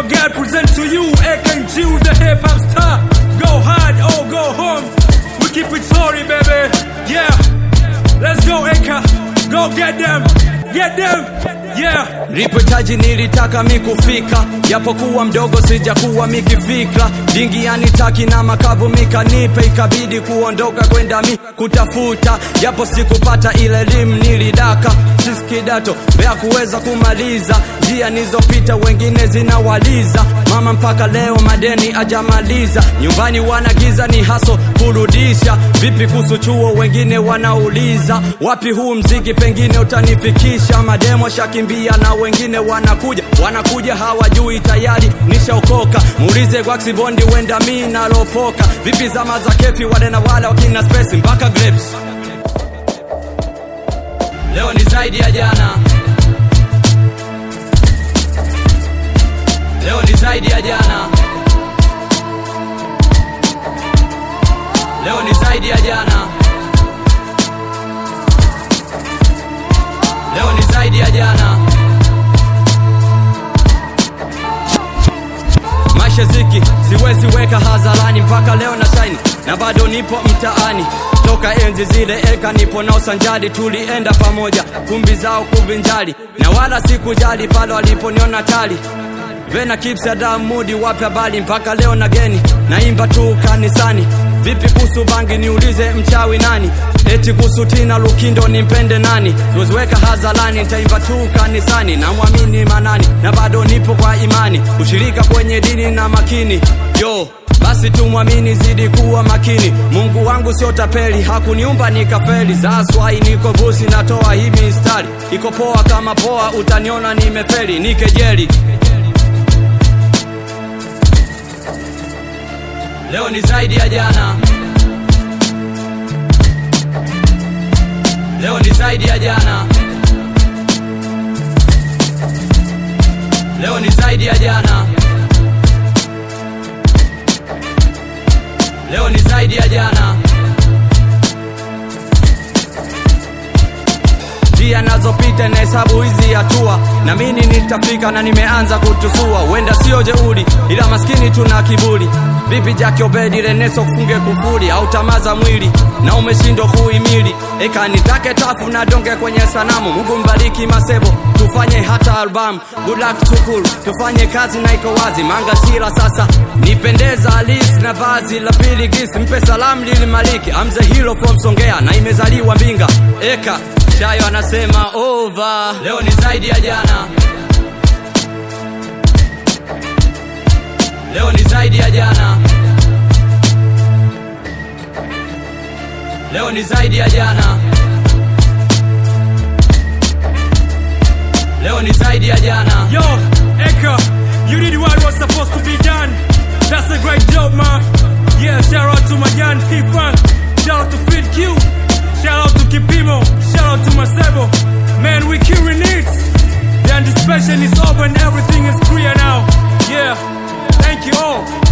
God present to you AKG the hip hop star. Go hard or go home. We keep it sorry, baby. Yeah. Let's go, Eka. Go get them. Get them. Yeah. Nilipohitaji nilitaka mikufika, japokuwa mdogo sijakuwa mikifikra. Dingi yanitaki na makavu mikanipe, ikabidi kuondoka kwenda mi kutafuta, japo sikupata ile elimu nilidaka sisi kidato mbea kuweza kumaliza njia nizopita, wengine zinawaliza mama mpaka leo madeni ajamaliza, nyumbani wanagiza ni haso kurudisha. Vipi kuhusu chuo? Wengine wanauliza wapi huu mziki, pengine utanifikisha. Mademo shakimbia na wengine wanakuja, wanakuja hawajui tayari nishaokoka. Muulize Gwaxi Bondi, wenda mi nalopoka. Vipi zama za kefi, wale na wale wakina space mpaka grapes. Leo ni zaidi ya jana, leo ni zaidi ya jana, leo ni zaidi ya jana, leo ni zaidi ya jana. Maisha ziki siwezi weka hadharani, mpaka leo na shine na bado nipo mtaani. Toka enzi zile eka nipo na usanjari, tulienda pamoja kumbi zao kuvinjari, na wala sikujali pale waliponiona tali Vena Kips Adam Mudi wapi habari mpaka leo na geni naimba tu kanisani. Vipi kuhusu bangi niulize mchawi nani? Eti kuhusu Tina Lukindo nimpende nani? Siweziweka hadharani nitaimba tu kanisani, namwamini Manani na bado nipo kwa imani, ushirika kwenye dini na makini yo basi tumwamini, zidi kuwa makini. Mungu wangu sio tapeli, hakuniumba nikafeli. Zaswai niko busi, natoa hii mistari, iko poa kama poa, utaniona nimefeli, nikejeli Leo ni zaidi ya jana, leo ni zaidi ya jana, leo ni zaidi ya jana, leo ni zaidi ya jana. njia nazopita na hesabu hizi hatua, na mimi nitafika na nimeanza kutusua. Wenda sio jeuri, ila maskini tuna kiburi. Vipi Jaki Obedi Reneso kufunge kufuri au tamaza mwili na umeshindwa kuhimili? Eka nitake tafu na donge kwenye sanamu. Mungu mbariki Masebo, tufanye hata albamu. Good luck tukul, tufanye kazi na iko wazi. Manga sila sasa nipendeza alis na vazi la pili gisi. Mpe salamu lili maliki, I'm the hero from Songea na imezaliwa Mbinga. Eka Shayo anasema over. Leo ni zaidi ya jana, leo ni zaidi ya jana, leo ni zaidi ya jana, leo ni zaidi ya jana. Yo, Eka, you did what was supposed to be done. That's a great job, man. Yeah, shout out to my Jan P-Funk. Shout out to Fit Q. Shout out to Kipimo. Shout out to Masebo. Man, we curing it. The anticipation is over and everything is clear now. Yeah, thank you all.